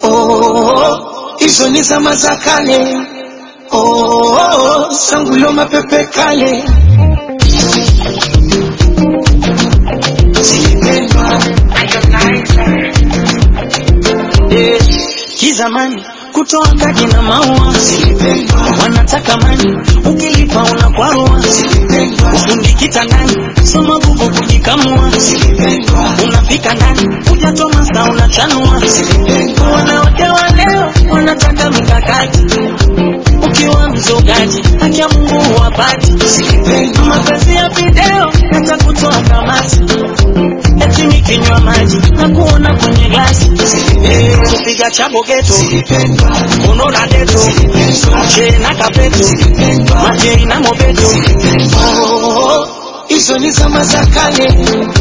oh, hizo ni zama za kale oh, sangulo mapepe kale zilipendwa Eh, kizamani kutoa kadi na maua zilipendwa wanataka mani ukilipa unakwarua zilipendwa ufundi kitandani soma gugu kujikamua zilipendwa unafika ndani hujatoa masa unachanua zilipendwa wanawake wa leo wanataka mikakati ukiwa mzogaji haki ya mungu huwapati zilipendwa mapenzi ya video yatakutoa kamasi eti nikinywa maji na kuona kwenye glasi Eh, kupiga chabo geto zilipendwa unaona deto che na kapeto majei na mobeto Oh, hizo ni zama za kale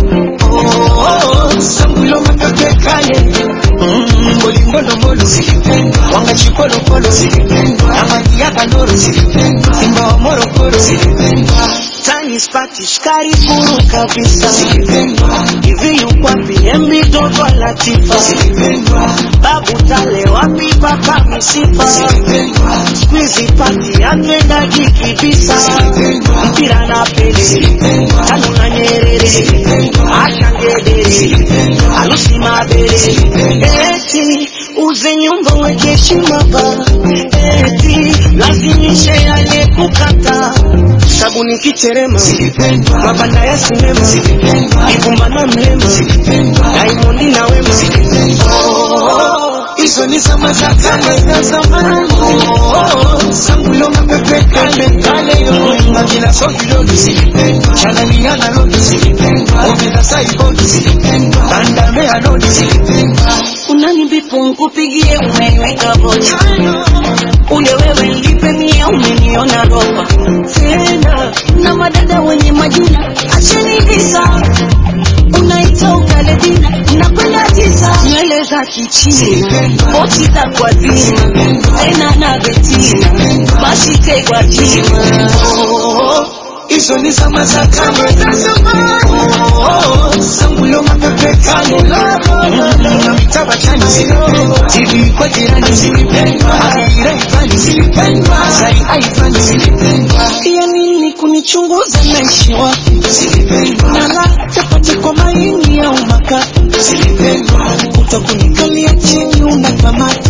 Oh, sangulo mapepe kale Mm, bolingolongolo zilipendwa wangachipolopolo zilipendwa amani ya kandoro zilipendwa simba wa morogoro zilipendwa tani spati shikari furu kabisa zilipendwa hivi yukwapi embi dogo latifa zilipendwa babu tale wapi papa misifa zilipendwa squeezy pati apendagi kibisa zilipendwa mpira na pele zilipendwa tanu na nyerere zilipendwa ashangedere zilipendwa alusi mabere eti uze nyumba weke heshima ba eti lazimishe aliyekukata sabuni kiterema zilipendwa mabanda ya sinema zilipendwa ivumba na mlema zilipendwa daimondi na wema Oh, hizo ni zama za kale za zamani. Oh, sangulo mapepe kale kale yo magina sogiloni zilipendwa chananiana loni zilipendwa omena saiboni zilipendwa bandamea loni zilipendwa unanibipu nkupigie umeniweka vocha ule wewe nilipe mia umeniona roba tena na madada wenye majina acheni visa unaita ukaledina nakwenda tisa nywele za kichina boti za kwa zima tena na betina basi tegwa jima Oh, hizo ni zama za kale za zamani. Oh, sangulo mapepe kale na mitaba chani zilipendwa TV kwa jirani zilipendwa Akira ifani zilipendwa Zari aifani zilipendwa ya nini kunichunguza naishi wapi zilipendwa nala chapati kwa maini au makaa zilipendwa utakunikalia chini una kamati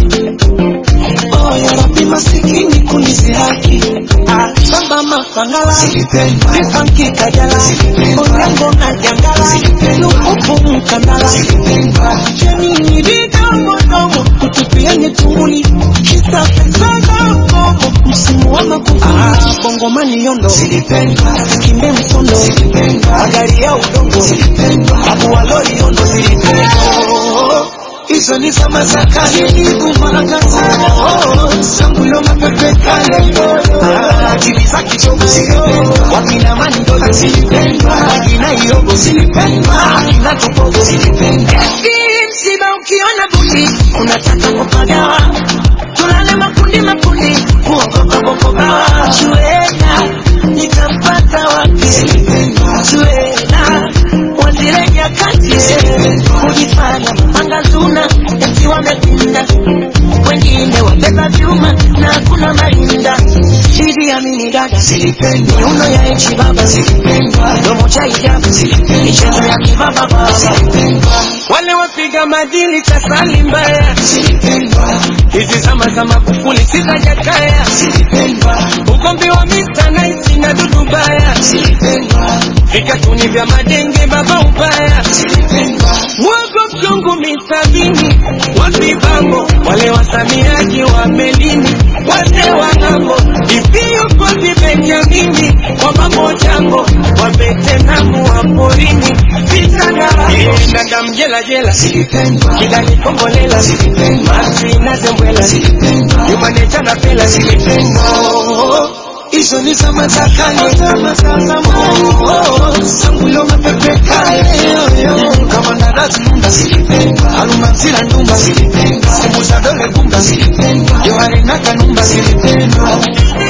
oh, ya rabi masikini kunizihaki ah, samba mapangala zilipendwa vifanki kajala onyango na jangala lukuku mkandala zilipendwa jamini vidomodomo kutupiani tunguli kisa pesa za mgomo msimu wa makuvuni ah, bongomani yondo zilipendwa kimbe msondo zilipendwa magari ya udongo zilipendwa abu walori yondo zilipendwa Oh, hizo ni zama za kale nikumaga sana Oh, sangulo mapepe kale Ah, akili za kichogo zilipendwa wakina mandolo zilipendwa wakina iogo zilipendwa akina tupogo zilipendwa Eti msiba ukiona bundi unataka kupagawa, tulale makundi makundi, kuogopa bokobawa. Chuena nitampata wapi? Chuena wazile nyakati kujifanya mapanga zuna, eti wamepinda, wengine wabeba vyuma na hakuna marinda. Idi Amini dada zilipendwa miuno ya echi baba zilipendwa domo cha hijabu michezo ya kibaba baba zilipendwa wale wapiga madini tasali mbaya zilipendwa hizi zama za Magufuli sitajakaya zilipendwa ugomvi wa mita naiti na dudu baya zilipendwa vikatuni vya madenge baba ubaya zilipendwa mwogo mchungu misabini wapibango wale wasamiaji wa melini wazee wa ng'ambo iviyukozi benjamini kwa mamojango wa betenamu wa porini vitangara dada mjela jela zilipendwa kidali kombolela zilipendwa masi na zembwela zilipendwa yumaneja na pela zilipendwa Oh, hizo ni zama za kale zama za zamani Oh, sangulo mapepe kale kama ndarazi nunda zilipendwa alumanzira ndumba zilipendwa semu za dole gumba zilipendwa yohane na kanumba zilipendwa